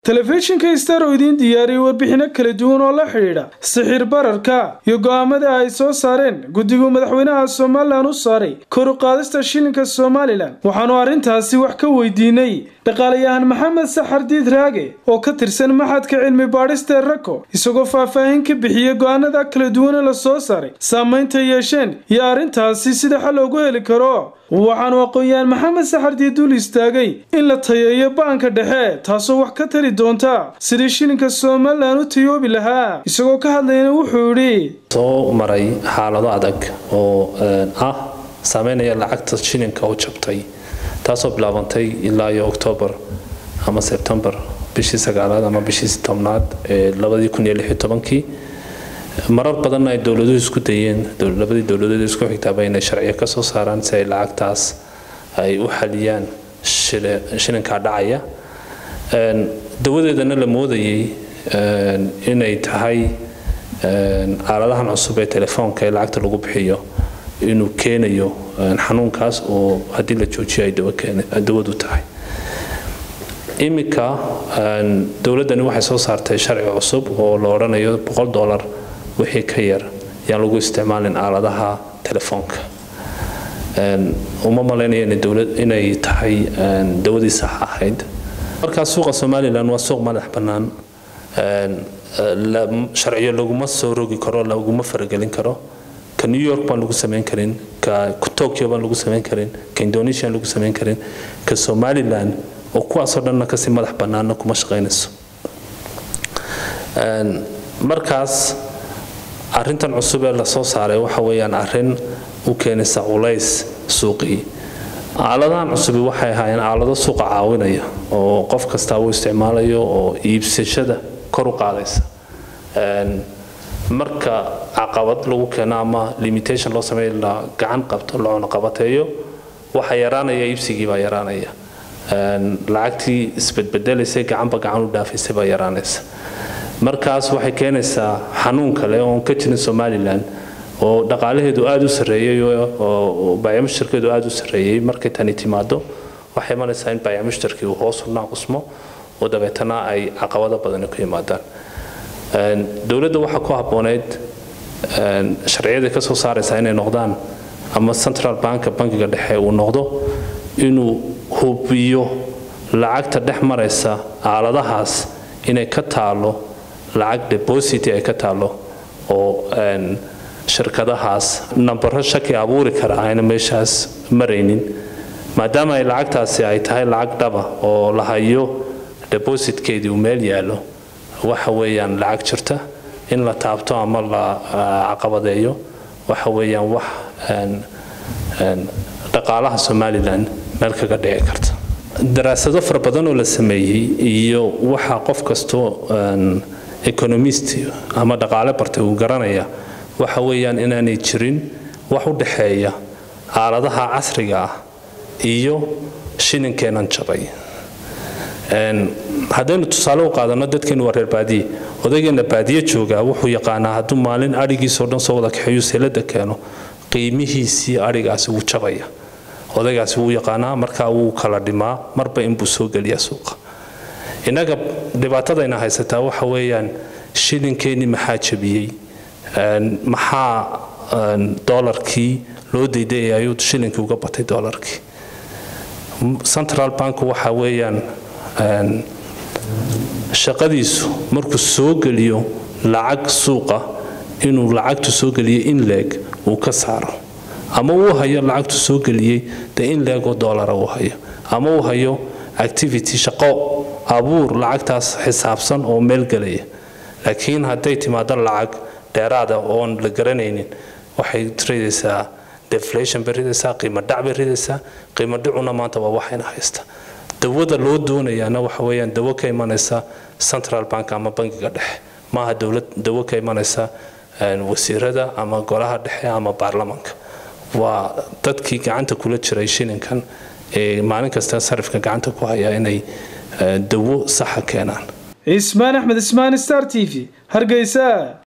telefishinka star oo idiin diyaariyey warbixino kala duwan oo la xidhiidha sixir bararka iyo go'aamada ay soo saareen guddigu madaxweynaha somalilan u saaray kor u qaadista shilinka somalilan waxaanu arrintaasi wax ka weydiinay dhaqaalayahan maxamed saxar diid raage oo ka tirsan maxadka cilmi baadhista ee rako isagoo faahfaahin ka bixiyey go'aanada kala duwane la soo saaray saamaynta yeesheen iyo arrintaasi sida xal loogu heli karo waxaanu aqoon-yahan maxamed saxardiid dul istaagay in la tayeeyo ba-anka dhexe taasoo wax ka tari doonta sidii shilinka somalilan u tayoobi lahaa isagoo ka hadlayna wuxuu yidhi soo maray xaalado adag oo ah saameynaya lacagta shilinka oo jabtay taasoo bilaabantay ilaa iyo oktoobar ama sebtembar bishii sagaalaad ama bishii tobnaad ee labadii kun iyo lix iyo tobankii marar badanna ay dowladuhu isku dayeen labadii dowladood isku xigtaaba inay sharciyo ka soo saaraan si ay lacagtaas ay u xaliyaan shilinkaa dhacaya dawadeedana la moodayay inay tahay aaladahan cusub ee telefoonka ee lacagta lagu bixiyo inuu keenayo xanuunkaas oo haddii la joojiyo ay dawadu tahay iminka dowladdani waxay soo saartay sharci cusub oo la odhanayo boqol dollar wixii ka yar yaan lagu isticmaalin aaladaha telefoonka uma malaynaya inay tahay dawadii sax ahayd markaa suuqa somalilan waa suuq madax bannaan sharciyo laguma soo rogi karo laguma faragelin karo ka new york baan lagu samayn karin ka tokyo baan lagu samayn karin ka indonesia lagu samayn karin ka somalilan oo kuwaasoo dhanna kasii madax bannaanna kuma shaqaynayso markaas arrintan cusub ee lasoo saaray waxa weeyaan arrin u keenaysa culays suuqii aaladahan cusubi waxay ahaayeen aalado suuqa caawinaya oo qof kastaa uu isticmaalayo oo iibsashada kor u qaadaysa marka caqabad lagu keeno ama limitation loo sameeyo la gacan qabto la cunuqabateeyo waxa yaraanaya iibsigii baa yaraanaya lacagtii isbedbedelaysay gacanba gacan u dhaafaysay baa yaraanaysa markaas waxay keenaysaa xanuun kale oon ka jirin somalilan oo dhaqaalaheedu aada u sarreeyey oo baayamushtarkeedu aada u sarreeyey markay tani timaado waxay imanaysaa in baayamushtarkii uu hoos u naaqusmo oo dabeetana ay caqabado badani ku yimaadaan dowladda waxaa ku habbooneyd sharciyadii ka soo saaraysaa inay noqdaan ama central banka bankiga dhexe uu noqdo inuu hubiyo lacagta dhex maraysa aaladahaas inay ka taalo lacag deposit ay ka taalo oo shirkadahaas nambaro shaki abuuri kara ayna meeshaas maraynin maadaama ay lacagtaasi ay tahay lacag dhaba oo la hayo depositkeedii uu meel yaallo waxa weeyaan lacag jirta in la taabto ama la caqabadeeyo waxa weeyaan wax dhaqaalaha somalilan meel kaga dhici karta daraasado fara badan oo la sameeyey iyo waxa qof kastoo economist ama dhaqaale bartay uu garanaya waxa weeyaan inaanay jirin wax u dhexeeya aaladaha casriga ah iyo shilinkeenan jabay haddaynu tusaale u qaadano dadkeenu waa reer baadiye odaygeena baadiye joogaa wuxuu yaqaanaa hadduu maalin adhigiisoo dhan soo wada kaxeeyu seelada keeno qiimihiisii adhigaasi wuu jabaya odaygaasi wuu yaqaanaa markaa wuu kala dhimaa marba inbuu soo geliyaa suuqa innaga dhibaatadayna haysataa waxa weeyaan shilinkeenii maxaa jabiyey maxaa dolarkii loo dayday ayuu shilinkii uga batay dolarkii central bank waxa weeyaan shaqadiisu markuu soo geliyo lacag suuqa inuu lacagtu soo geliyo in leeg uu ka saaro ama uu hayo lacagtu soo geliyey de in leegoo dolara uu hayo ama uu hayo activity shaqo abuur lacagtaas xisaabsan oo meel gelaya laakiin hadday timaado lacag dheeraada oon la garanaynin waxay ridaysaa deflation bay ridaysaa qiimo dhac bay ridaysaa qiimo dhicuna maanta waa waxayna haysta dawada loo doonayaana waxa weeyaan dawo ka imanaysa central bank ama bankiga dhexe maaha dowlad dawo ka imanaysa wasiirada ama golaha dhexe ama baarlamanka waa dadkii gacanta kula jiray shilinkan ee maalin kasta sarifka gacanta ku haya inay dawo saxa keenaan cismaan axmed ismaan star t v hargeysa